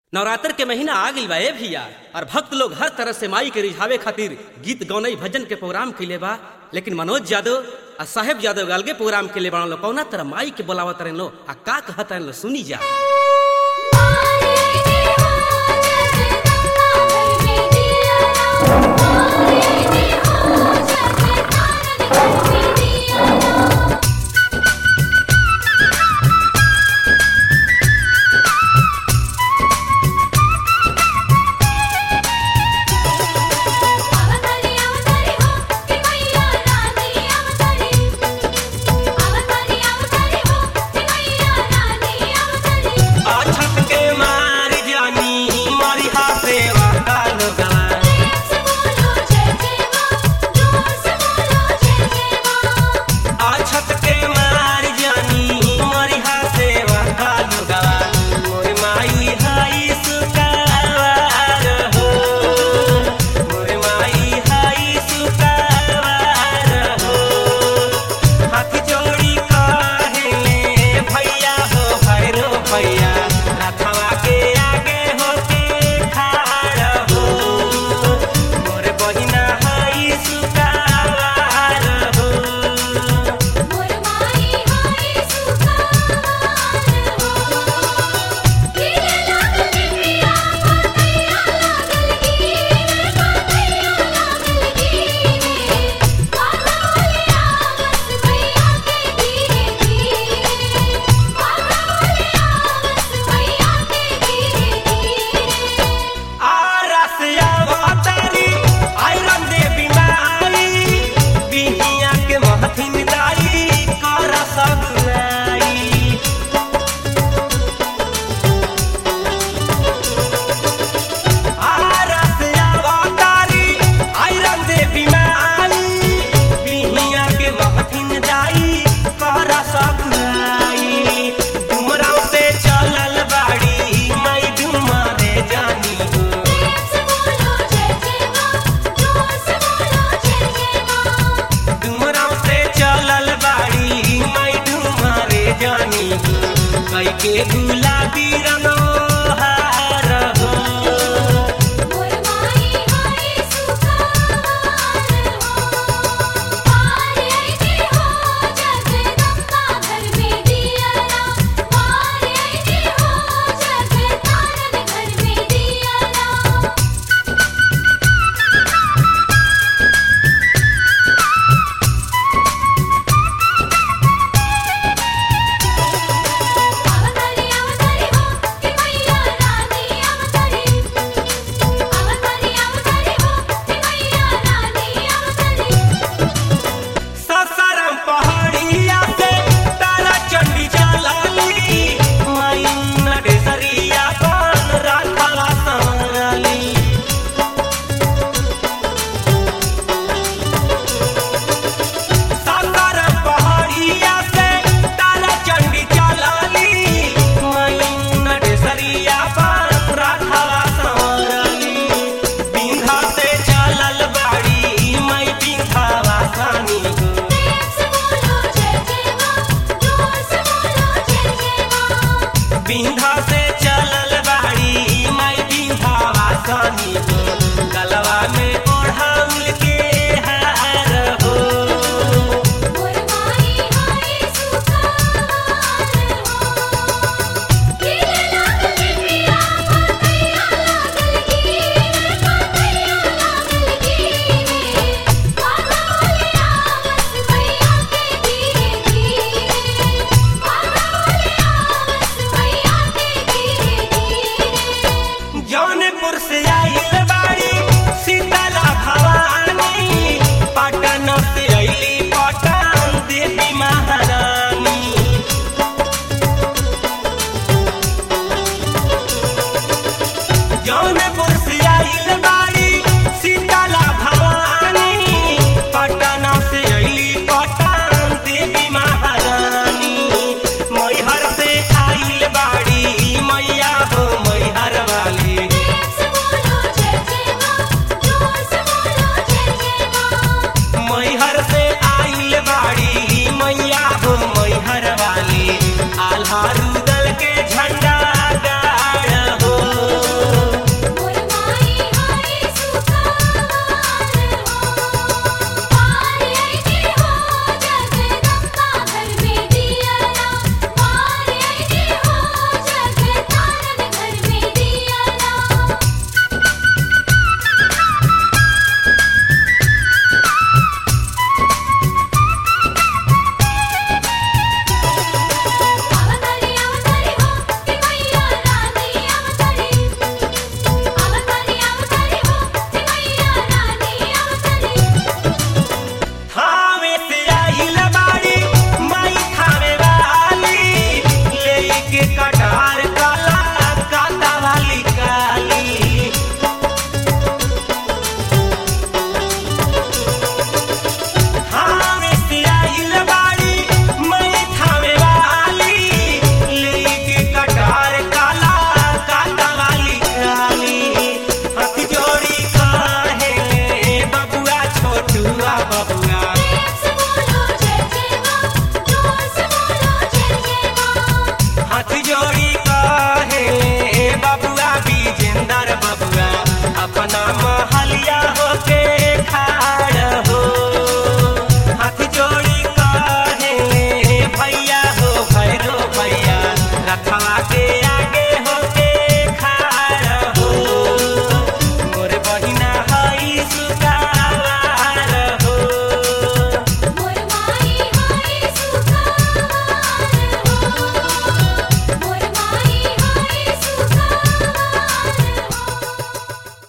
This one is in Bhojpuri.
नवरात्र के महीना आ गइल बा ए भैया और भक्त लोग हर तरह से माई के रिझावे खातिर गीत गौनई भजन के प्रोग्राम कैले बा लेकिन मनोज यादव आ साहेब यादव अलगे प्रोग्राम के लिए बना कौना तरह माई के बोलावत रहे लो आ का कहत रहे लो सुनी जा अछत के मार जानी मरिहा सेवा काल गवा अछत के मार जानी मरिहा सेवा काल गवा मोर माई हाई सुकावार हो मोर माई हाई सुकावार हो हाथ जोड़ी कहेले भैया हो भैरो भैया रथवा के आगे होके खाड़ हो मोर बहिना हाई सुकावार हो आरसिया वातारी आयरन देवी माई बिहिया के महथिन दाई कर सगुनाई आरसिया वातारी आयरन देवी माई बिहिया के महथिन दाई कर सगुनाई डुमराव से चलल बाड़ी मई डुमरे जानी हो डुमराव से चलल बाड़ी मैं डुमरे जानी कई के गुलाबी रंगो हार हो ससरम पहाड़िया से तारा चंडी चलाली मई नडेसरिया पान राखला संगली ससरम पहाड़िया से तारा चंडी चलाली मई नडेसरिया पान राखला संगली बिंधा से चलल बाड़ी मई बिंधावा सानी हो बिंधा से चलल बाड़ी माई बिंधा वासनी हो गलवा में ओढ़ाउल के हार हो जौनपुर से आइल बाड़ी शीतला भवानी पटन से अइली पटन देवी महारानी जौन